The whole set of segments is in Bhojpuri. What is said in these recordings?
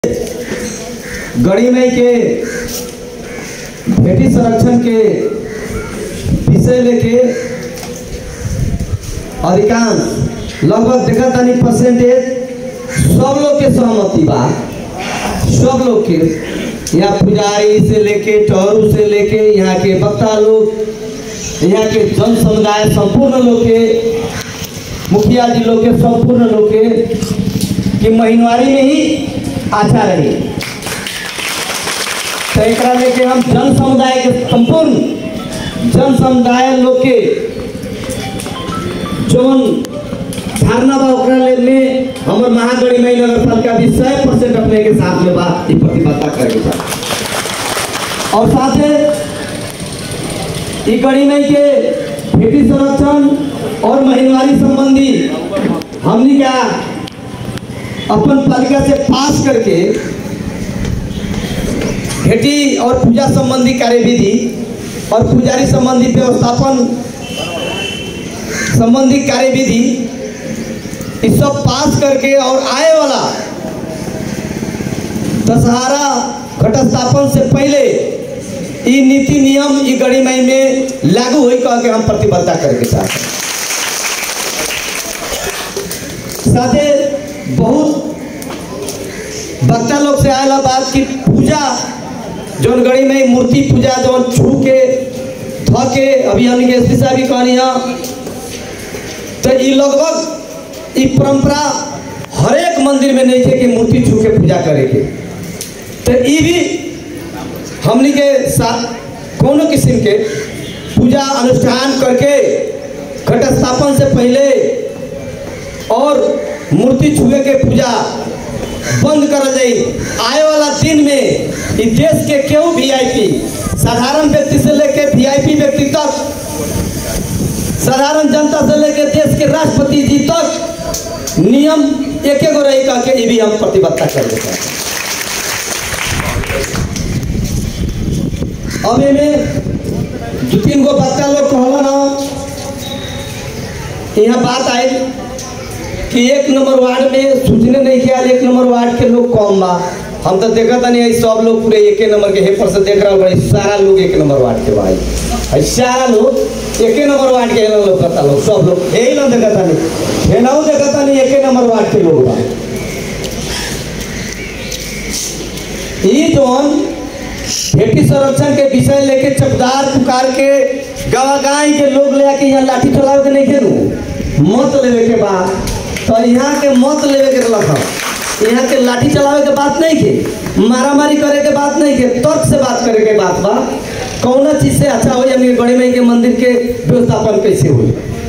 गणिमय के भेटी संरक्षण के विषय लेके अधिकांश लगभग देखा तानी परसेंटेज सब लोग के सहमति बा सब लोग के यहाँ पुजारी से लेके टहरू से लेके यहाँ के वक्ता लोग यहाँ के जन समुदाय संपूर्ण लोग के मुखिया जी लोग के संपूर्ण लोग के कि महीनवारी में ही अच्छा रही तो एक लेके हम जन समुदाय के संपूर्ण जन समुदाय लोग के जौन धारणा बा ओकरा ले में हमर महागढ़ी में नगर पालिका भी सौ परसेंट अपने के साथ में बा ई प्रतिबद्धता करे के बा और साथे ई गढ़ी में के खेती संरक्षण और महीनवारी संबंधी हमनी क्या अपन पालिका से पास करके खेती और पूजा संबंधी कार्यविधि और पुजारी संबंधी व्यवस्थापन संबंधी कार्यविधि इस सब पास करके और आए वाला दशहरा घटस्थापन से पहले ई नीति नियम ई गणिमय में लागू हुई कह के हम प्रतिबद्धता करके चाहते हैं साथे बहुत बच्चा लोग से आयला बात की पूजा जौन गड़ी में मूर्ति पूजा जौन छू के ध के अभी हमने के एसपी साहब भी कहनी है तो ई लगभग ई परंपरा हर एक मंदिर में नहीं थे कि मूर्ति छू के पूजा करे के तो ई भी हमनी के साथ कोनो किस्म के पूजा अनुष्ठान करके घट स्थापन से पहले और मूर्ति छुए के पूजा बंद कर जाई आए वाला दिन में इस देश के केहू वीआईपी साधारण व्यक्ति से लेके वीआईपी व्यक्ति तक साधारण जनता से लेके देश के राष्ट्रपति जी तक नियम एक गो रही कह के ये भी हम प्रतिबद्धता कर देते हैं अब में दो तीन गो बच्चा लोग कहला ना यहाँ बात आई कि एक नंबर वार्ड में सूचने नहीं किया एक नंबर वार्ड के लोग कम बा हम तो देखा था नहीं सब लोग पूरे एक नंबर के हेपर से देख रहा बड़े सारा लोग एक नंबर वार्ड के भाई है सारा लोग एक नंबर वार्ड के लोग करता लोग सब लोग यही ना देखा था नहीं हेनाऊ देखा था नहीं एक नंबर वार्ड के लोग बा ई जोन खेती संरक्षण के विषय लेके चपदार पुकार के गवागाई के लोग ले आके यहाँ लाठी चलावे के नहीं खेलू मत लेवे के बाद तो यहाँ के मत लेवे के रख यहाँ के लाठी चलावे के बात नहीं के मारा मारी करे के बात नहीं के तर्क से बात करे के बात बा कौन चीज से अच्छा हो हमने गढ़ी मई के मंदिर के व्यवस्थापन कैसे हो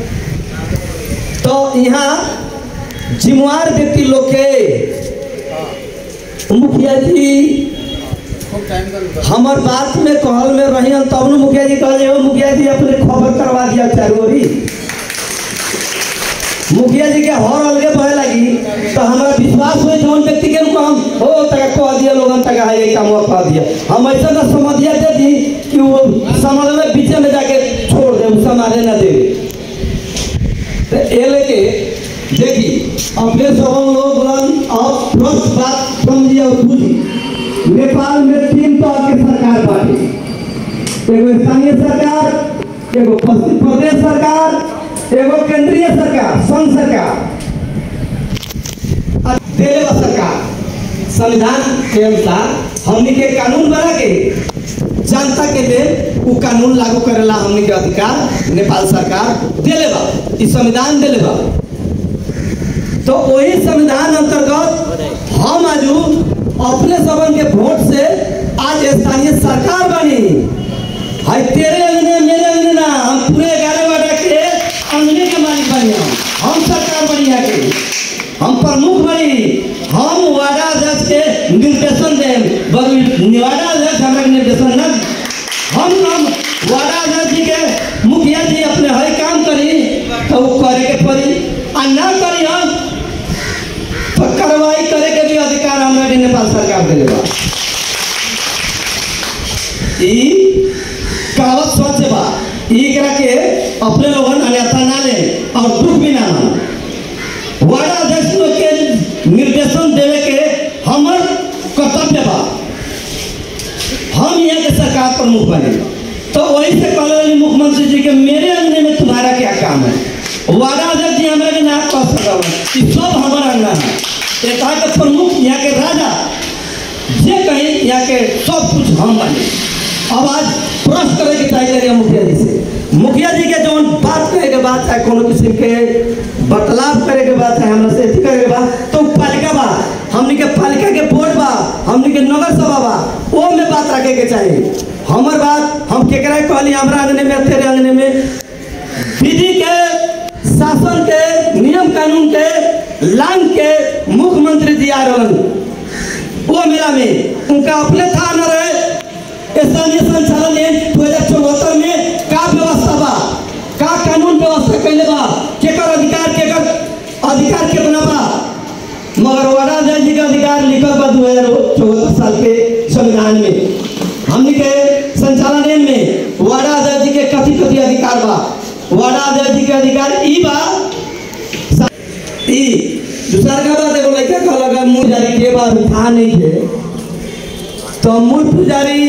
तो यहाँ जिम्मेवार व्यक्ति लोग के मुखिया जी हमार बात में कहल में रही तब न मुखिया जी कहल हो मुखिया जी अपने खबर करवा दिया चारोरी मुखिया जी के हर अलगे बहे लगी तो हमारा विश्वास हुए जौन व्यक्ति के हम हो तक कह दिया लोगन तक है ये काम कह दिया हम ऐसा ना समझिया दे दी कि वो समझ में पीछे में जाके छोड़ दे उसका मारे ना दे तो ये लेके देखी अपने सब लोग बोलन और प्रश्न बात समझिए और बुझी नेपाल में तीन तरह के सरकार बाटे एगो स्थानीय सरकार एगो पश्चिम प्रदेश सरकार एगो केंद्रीय सरकार संघ सरकार आ देले बा सरकार संविधान के अनुसार हमनी के कानून बना के जनता के लिए वो कानून लागू करेला हमनी के अधिकार नेपाल सरकार देले बा ई संविधान देले बा तो वही संविधान अंतर्गत हम आजू अपने सबन के वोट से आज स्थानीय सरकार बनी है तेरे अंगने मेरे अंगने ना हम पूरे ग्यारह वार्ड के अंगने के मालिक बनी हम हम सरकार बनी है के हम प्रमुख बनी हम वार्डा अध्यक्ष के निर्देशन दें बगल वार्डा अध्यक्ष हमारे निर्देशन न हम हम वार्डा अध्यक्ष जी के मुखिया जी अपने हर काम करी तो वो करे के पड़ी आ ना करी हम तो कार्रवाई करे के भी अधिकार हमारे नेपाल सरकार दिले बा ई कहावत सच बा ई करा के अपने लोगन अन्यथा ना ले और दुख भी ना माने वार्ड अध्यक्ष लोग के निर्देशन देवे के हमर कर्तव्य बा हम यहाँ के सरकार प्रमुख बने तो वही से कहले रही मुख्यमंत्री जी के मेरे अंगने में तुम्हारा क्या काम है वादा अध्यक्ष जी हमारे के नाम कह सकता कि सब हमारा अंगना है ये कहा के प्रमुख यहाँ के राजा जे कहीं यहाँ के सब कुछ हम बने अब आज प्रश्न करे के चाहिए रही मुखिया जी से मुखिया जी के जौन बात करे के बात है कोनो किस्म के बतलाव करे के बात है हमरा से अथी करे के बात तो पालिका बा हमनी के पालिका के बोर्ड बा हमनी के नगर सभा बा वो में बात रखे के चाहिए हमर बात हम केकरा के कहली हमरा अंगने में तेरे अंगने में विधि के शासन के नियम कानून के लांग के मुख्यमंत्री जी आ रहन वो मेला में उनका अपने था न रहे स्थानीय संचालन ने दो हजार चौहत्तर में का व्यवस्था बा का कानून व्यवस्था कैले बा केकर अधिकार केकर अधिकार कितना बा मगर वाडा अध्यक्ष जी का अधिकार लिखल बा दो हजार चौहत्तर साल के संविधान में हमनी के संचालन में वाडा अध्यक्ष जी के कथी कथी अधिकार बा वाडा अध्यक्ष जी के अधिकार ई बा ई दूसरा का बात एगो लड़का कहलक मुँह जारी के बात था नहीं थे तो मूल पुजारी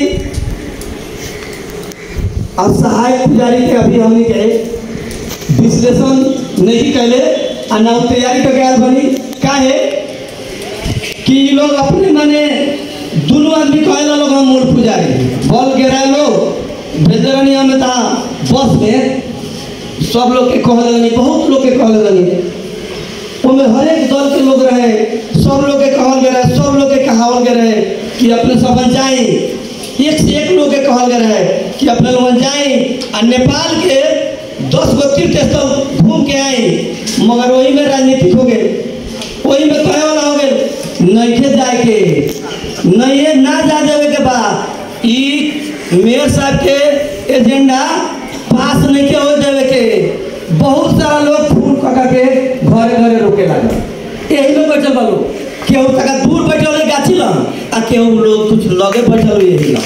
और सहायक पुजारी के अभी हमने के विश्लेषण नहीं कैले आ ना तैयारी करके आयल बनी काहे कि ई लोग अपने माने दोनों आदमी कहला लोग हम मूल पुजारी बॉल गिराए लोग भेज रही हमें था बस में सब लोग के कहल रही बहुत लोग के कहल रही ओमे हर एक दल के लोग रहे सब लोग के कहल गए रहे सब लोग के कहावल गए रहे कि अपने सब जाए एक से एक लोग के कहल गए रहे कि अपने लोग जाए आ नेपाल के दस गो तीर्थ स्थल घूम के आए मगर वही में राजनीतिक हो गए वही में कहे वाला हो गए नहीं जाए के नहीं ना जा देवे के बा ई मेयर साहब के एजेंडा पास नहीं के हो देवे के बहुत सारा लोग फूल कटा के घरे घरे रोके लागल यही लोग बैठल बा लोग केहू तका दूर बैठल है गाछी लग आ केहू लोग कुछ लगे बैठल हुए यही लग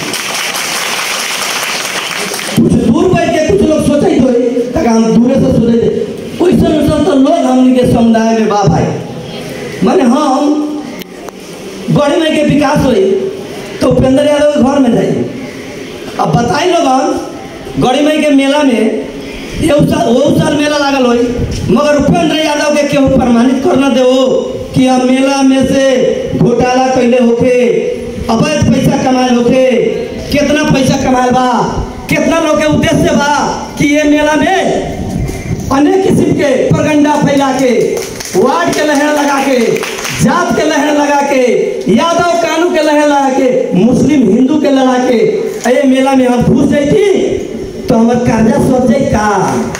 कुछ दूर बैठ के कुछ लोग सोचे तो तका हम दूरे से सोचे थे वैसे वैसे तो लोग हमनी के समुदाय में बा भाई माने हम गढ़ी में के विकास हुई तो उपेंद्र यादव के घर में जाइए अब बताई लोग गढ़ी मई के मेला में ये साल वो साल मेला लागल होई मगर उपेंद्र यादव के केहू प्रमाणित करना दे कि हम मेला में से घोटाला कैले होके अवैध पैसा कमाए होके कितना पैसा कमाए बा कितना लोग के उद्देश्य बा कि ये मेला में अनेक किस्म के प्रगंडा फैला के वार्ड के लहर लगा के जात के लहर लगा के यादव कानू के लहर लगा के मुस्लिम हिंदू के लगा के अये मेला में हम घुस जाती तो हमार कर्जा सर जाई का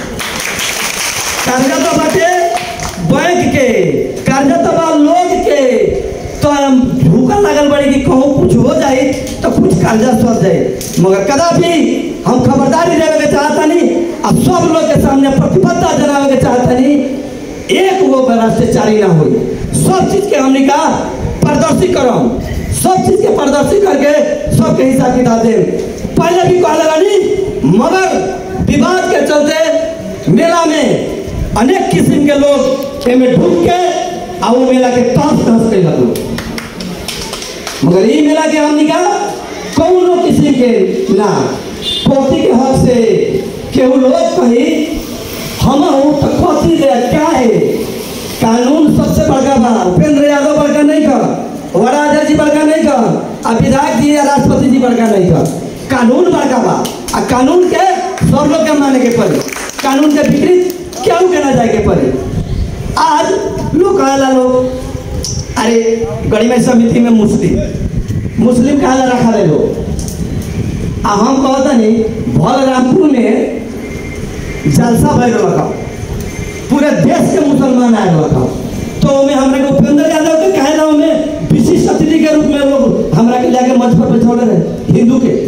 कर्जा तो बाटे बैंक के कर्जा तो बा लोग के तो हम भूखा लागल बड़ी कि कहूँ कुछ हो जाए तो कुछ कर्जा सर जाए मगर कदापि हम खबरदारी देवे के चाहता नहीं और सब लोग के सामने प्रतिबद्धता जनावे के चाहता नहीं एक वो भ्रष्टाचारी ना हो सब चीज के हमने का प्रदर्शित करो सब चीज के प्रदर्शित करके सबके हिसाब किताब दे पहले भी कहले रानी मगर विवाद के चलते मेला में अनेक किस्म के लोग एमे ढुक के आ वो मेला के तहस तहस के लगो मगर ये मेला के हमने का कौनो किस्म के ना पोती के हक से केहू लोग कही हम हूँ तो कथी दे क्या है कानून सबसे बड़का बा उपेंद्र यादव बड़का नहीं कर वड़ा अध्यक्ष जी बड़का नहीं कर आ विधायक जी या राष्ट्रपति जी बड़का नहीं कर कानून बड़का बा आ कानून के सब लोग के माने के पड़े कानून के विपरीत केहू के ना जाए के पड़े आज लोग कहला लोग अरे गणित समिति में मुस्लिम मुस्लिम कहला रखा रहे लोग आ हम कहता नहीं बलरामपुर में जलसा भर रखा पूरे देश के मुसलमान आए रखा तो में हमरा के उपेंद्र यादव के कहला में विशिष्ट अतिथि के रूप में लोग हमरा के जाके मंच पर बैठौले रहे हिंदू के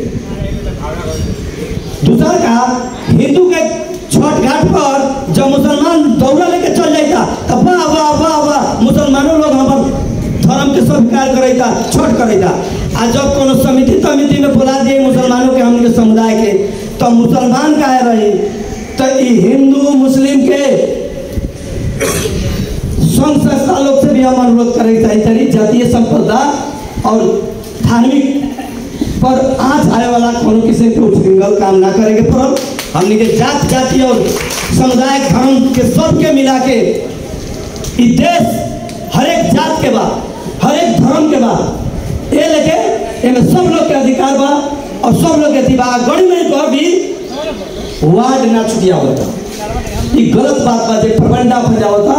दूसरा का हिंदू के छठ घाट पर जब मुसलमान दौड़ा लेके चल जाता तब वाह वाह वाह वाह मुसलमानों लोग हमार धर्म के स्वीकार करेगा छठ करेगा आ जब कोनो समिति समिति में बुला दिए मुसलमानों के हमने समुदाय के तो मुसलमान काहे रही तो ई हिंदू मुस्लिम के संघ संस्था लोग से भी हम अनुरोध करे चाहिए तरी जातीय संप्रदा और धार्मिक पर आज आए वाला कोनो किसी के उछृंखल काम ना करे के पड़ल हमने के जात जाति और समुदाय धर्म के सबके मिला के ई देश हर एक जात के बा हर एक धर्म के बा ये लेके एमे सब लोग के अधिकार बा और सब लोग के दिबा गड़ी में तो भी वार्ड ना छुटिया होता ये गलत बात बा जे प्रबंधा हो जावता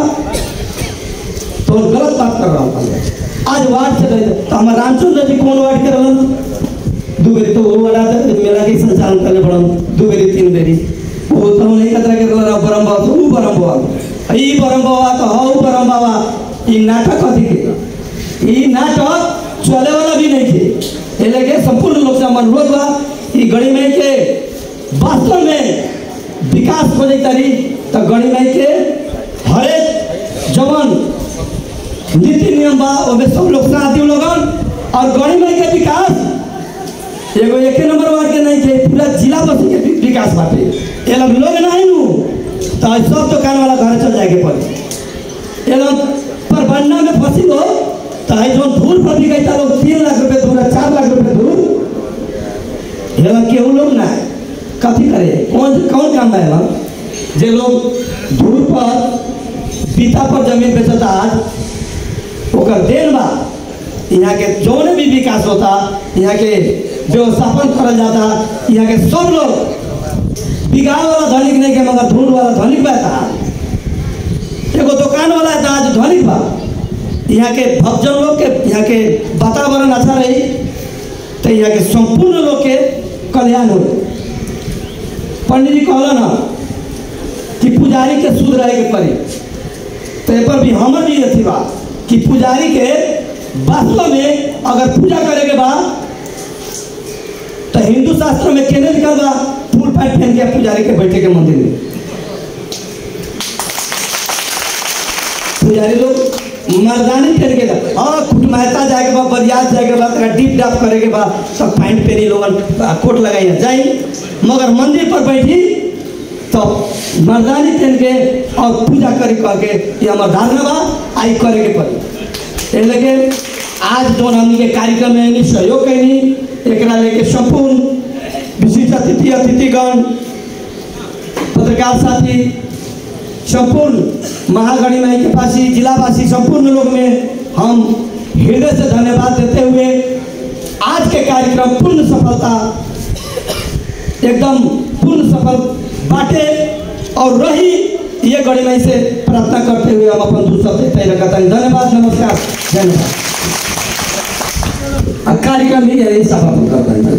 तो गलत बात कर रहा हूँ आज वार्ड से गए तो हमारे रामचंद्र जी कौन वार्ड के रहन दू बेरी तो वो वाला था मेला के संचालन करने पड़न दू बेरी तीन बेरी वो तो नहीं कतरा के रहन बरम बाबा तो ऊ बरम बाबा ई बरम बाबा तो हाउ बरम बाबा ई नाटक कथी के ई नाटक चले वाला भी नहीं थे ये लेके संपूर्ण लोग से हमार अनुरोध बा ई गड़ी में के वास्तव में विकास हो जाता रही तो गड़ी में के हरेक जवान नीति नियम बा ओमे सब लोग साथ दियो लोगन और गड़ी में के विकास एगो एक नंबर वार्ड के नहीं थे पूरा जिला बस के वि- विकास बाटे ये लोग लोग नहीं नु तो आज सब दुकान वाला घर चल जाएके पड़े ये लोग पर बनना में फंसी हो तो आज जो धूल पर बिकाई था लोग तीन लाख रुपए दूर चार लाख रुपए दूर ये लोग केहू लोग ना कथी करे कौन कौन काम है लोग जे लोग धूल पर पिता पर जमीन बेचता आज ओकर देन बा यहाँ के जौन भी विकास होता यहाँ के व्यवस्थापन करल जाता यहाँ के सब लोग बिगाड़ वाला धनिक नहीं के मगर धूल वाला धनिक बा था एगो दुकान वाला था आज धनिक बा यहाँ के भक्तजन लोग के यहाँ के वातावरण अच्छा रही तो यहाँ के संपूर्ण लोग के कल्याण हो पंडित जी कहला ना कि पुजारी के शुद्ध रहे के पड़ी तो ए पर भी हमर भी अथी बा कि पुजारी के वास्तव में अगर पूजा करे के बा तो हिंदू शास्त्र में केने लिखल बा फूल पैंट पहन के पुजारी के बैठे के मंदिर में पुजारी लोग मर्दानी पहन के जा- हाँ कुटुम्बता जाए के बाद बरियात जाए के बाद तोरा डीप डाप करे के बाद सब पैंट पहनी लोगन आ, कोट लगाई जाई मगर मंदिर पर बैठी तो मर्दानी पहन के और पूजा करे कह के ये हमार धारणा बा आई करे के पड़ी ए लगे आज जो हमनी के कार्यक्रम में यानी सहयोग कैनी एकरा लेके संपूर्ण विशिष्ट अतिथि अतिथिगण पत्रकार साथी संपूर्ण महागणी माई के पासी जिलावासी संपूर्ण लोग में हम हृदय से धन्यवाद देते हुए आज के कार्यक्रम पूर्ण सफलता एकदम पूर्ण सफल बाटे और रही ये गड़ी माई से प्रार्थना करते हुए हम अपन दूसरा देते रहता है धन्यवाद नमस्कार धन्यवाद और कार्यक्रम भी यही समापन करता है